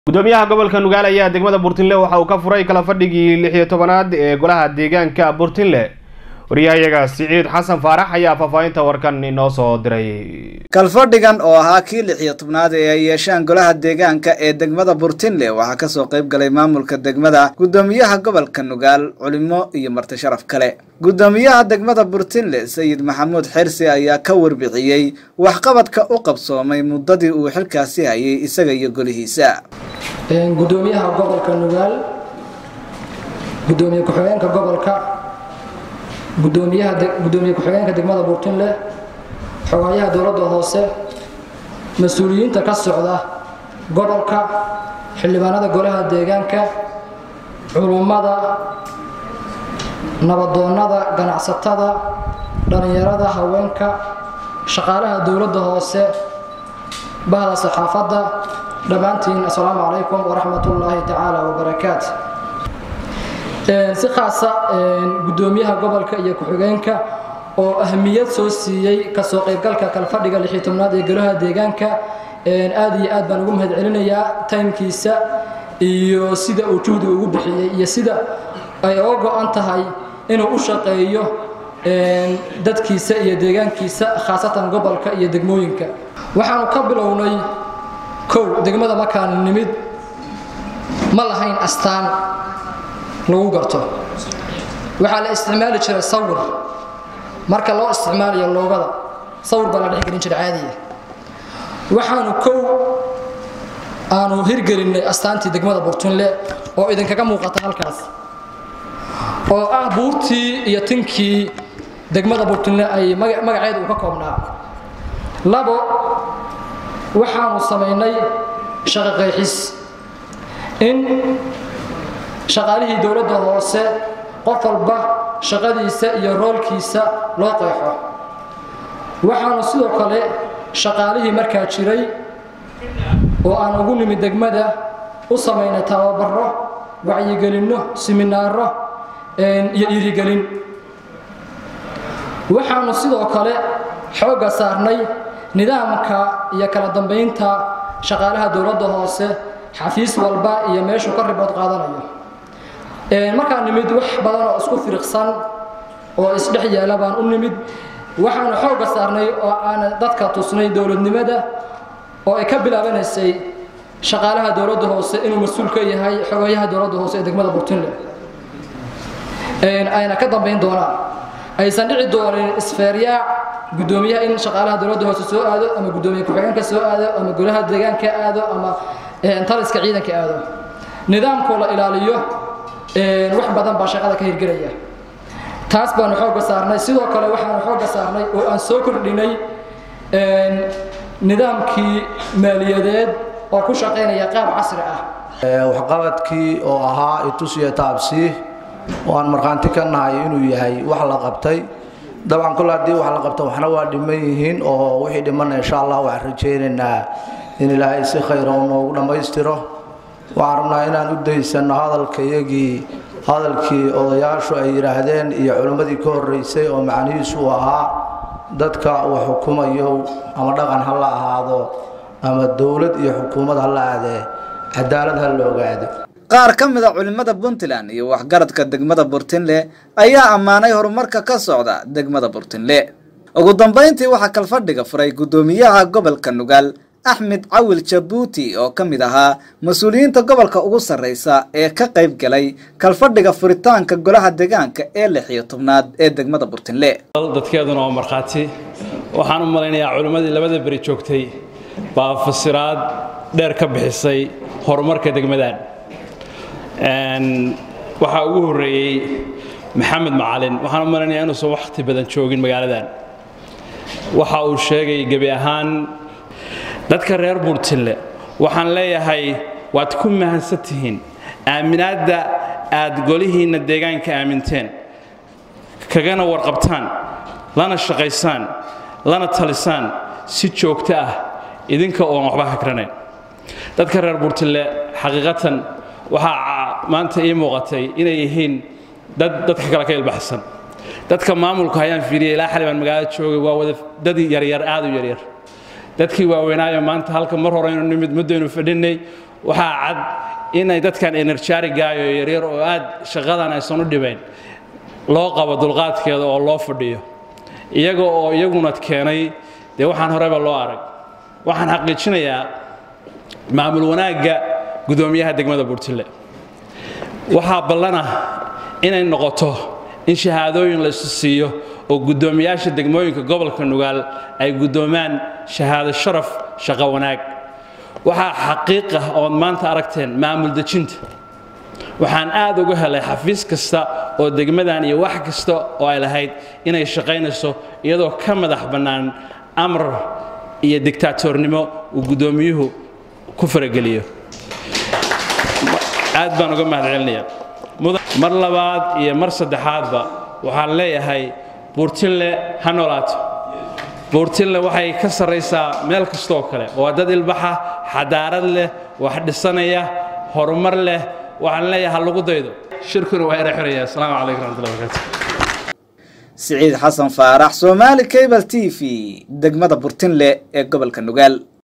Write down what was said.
gudoomiyaha gobolka nugaal ayaa degmada burtinle waxa uu ka furay kala fadhigii lix iyo tobanaad ee golaha deegaanka burtinle wariyahayaga siciid xasan faarax ayaa faahfaahinta warkan inoo soo diray kalfadhigan oo ahaa kii lix iyo tobnaad ee ay yeeshaan golaha deegaanka ee degmada burtinle waxaa kasoo qayb galay maamulka degmada gudoomiyaha gobolka nugaal culimo iyo marti sharaf kale gudoomiyaha degmada burtinle sayid maxamuud xersi ayaa ka warbixiyey waxqabadka u qabsoomay muddadii uu xilkaasi hayay isaga iyo golihiisa gudoomiyaha gobolka nugaal gudoomiye ku-xigeenka gobolka gudoomiyaha gudoomiye ku-xigeenka degmada burtinle xogayaha dowladda hoose mas-uuliyiinta ka socda gobolka xildhibaanada golaha deegaanka culummada nabadoonnada ganacsatada dhallinyarada haweenka shaqaalaha dowladda hoose bahda saxaafadda dhammaantiin assalaamu calaykum waraxmat ullaahi tacaala wabarakaat si khaasa gudoomiyaha gobolka iyo ku-xigeenka oo ahmiyad soo siiyey kasoo qaybgalka kalfadhiga lixii tobnaad ee golaha deegaanka aad iyo aad baan ugu mahad celinayaa taymkiisa iyo sida uu juhdiga ugu bixiyey iyo sida ay oo go-an tahay inuu u shaqeeyo dadkiisa iyo deegaankiisa khaasatan gobolka iyo degmooyinka waxaanu ka bilownay kow degmada markaan nimid ma lahayn astaan lagu garto waxaa la isticmaali jiray sawir marka loo isticmaalayo loogada sawir baa la dhexgelin jiray caadiya waxaanu kow aanu hirgelinnay astaantii degmada burtunle oo idinkaga muuqata halkaas oo ah buurtii iyo tinkii degmada burtunle ay magaceeda uu ka koobnaa labo waxaanu samaynay shaqo qayxis in shaqaalihii dowladda hoose qof walba shaqadiisa iyo roolkiisa loo qeexo waxaanu sidoo kale shaqaalihii markaa jiray oo aan ugu nimid degmada u samaynay tababaro wacyigelinno siminaaro iyo dhiirigelin waxaanu sidoo kale xoogga saarnay nidaamka iyo kala dambaynta shaqaalaha dowladda hoose xafiis walba iyo meeshuu ka ribood qaadanayo markaan nimid wax badan oo isku firiqsan oo isdhex yaala baan u nimid waxaanu xoogga saarnay oo aan dadka tusnay dowladnimada oo ay ka bilaabanaysay shaqaalaha dowladda hoose inuu mas-uul ka yahay xogayaha dowladda hoose ee degmada burtinle ayna ka dambayn doonaan aysan dhici doonin isfeeryaac gudoomiyaha in shaqaalaha dowladda hoose soo aado ama gudoomiye ku-xigeenka soo aado ama golaha deegaanka aado ama taliska ciidanka aado nidaamkoo la ilaaliyo wax badan baa shaqada ka hirgelaya taas baanu xoogga saarnay sidoo kale waxaanu xoogga saarnay oo aan soo kordhinay nidaamkii maaliyadeed oo ku shaqaynaya qaab casri ah waxqabadkii oo ahaa itusiya taabsii oo aan markhaanti ka nahay inuu yahay wax la qabtay dabcan kol haddii wax la qabto waxna waa dhiman yihiin oo wixii dhimanna insha allah waxaan rajaynaynaa in ilaahay si khayra u noogu dhammaystiro waxaan rabnaa inaan u daysanno hadalkayagii hadalkii odayaashu ay yidhaahdeen iyo culimmadii ka horraysay oo macnihiisu uu ahaa dadka wax xukumayo ama dhaqan ha la ahaado ama dowlad iyo xukuumad ha la aadee cadaalad ha la ogaado qaar ka mid a culimmada puntland iyo waxgaradka degmada burtinle ayaa ammaanay horumarka ka socda degmada burtinle ugu dambayntii waxaa kalfadhiga furay guddoomiyaha gobolka nugaal axmed cawil jabuuti oo ka mid ahaa mas-uuliyiinta gobolka ugu sarreysa ee ka qayb galay kalfadhiga furitaanka golaha deegaanka ee lix iyo tobnaad ee degmada burtinle dadkeeduna waa markhaati waxaan u malaynayaa culimmadii labada beri joogtay baa fasiraad dheer ka bixisay horumarka degmadan waxaa ugu horreeyey maxamed macalin waxaan u malaynayaa inuusan wakhti badan joogin magaaladan waxa uu sheegay gebi ahaan dadka reer burtinle waxaan leeyahay waad ku mahadsan tihiin aaminaadda aad golihiinna deegaanka aaminteen kagana warqabtaan lana shaqaysaan lana talisaan si joogto ah idinka oon waxba hagranayn dadka reer burtinle xaqiiqatan waxaa maanta ii muuqatay inay yihiin dad dadka kale ka ilbaxsan dadka maamulka ayaan fiiriyay ilaa xali baan magaalada joogay waa wada dad yaryar aad u yaryar dadkii waaweynaayo maanta halka mar hore aynu nimid muddaynu fadhinay waxaa cad inay dadkan enerjarigaayo yaryar oo aad shaqadan aysan u dhibayn loo qabo dulqaadkeeda oo loo fadhiyo iyaga oo iyaguna keenay dee waxaan horeba loo arag waxaan xaqiijinayaa maamul wanaagga gudoomiyaha degmada burtile waxaa ballana inay noqoto in shahaadooyin la isu siiyo oo guddoomiyaasha degmooyinka gobolka nugaal ay guddoomaan shahaado sharaf shaqo wanaag waxaa xaqiiq ah ood maanta aragteen maamul dejinta waxaan aad uga helay xafiis kasta oo degmadan iyo wax kasta oo ay lahayd inay shaqaynayso iyadoo ka madax bannaan amar iyo digtaatornimo uu guddoomiyuhu ku farageliyo aad baan uga mahad celinayaa mar labaad iyo mar saddexaadba waxaan leeyahay buurtinle ha noolaato buurtinle waxay ka sarraysaa meel kastooo kale waa dad ilbaxa xadaarad leh wax dhisanaya horumar leh waxaan leeyahay ha lagu daydo shirkuna waa ina xiraya asalaamu calaykum raxmatullahi barakaatu siciid xasan faarax soomaali cable t v degmada burtinle ee gobolka nugaal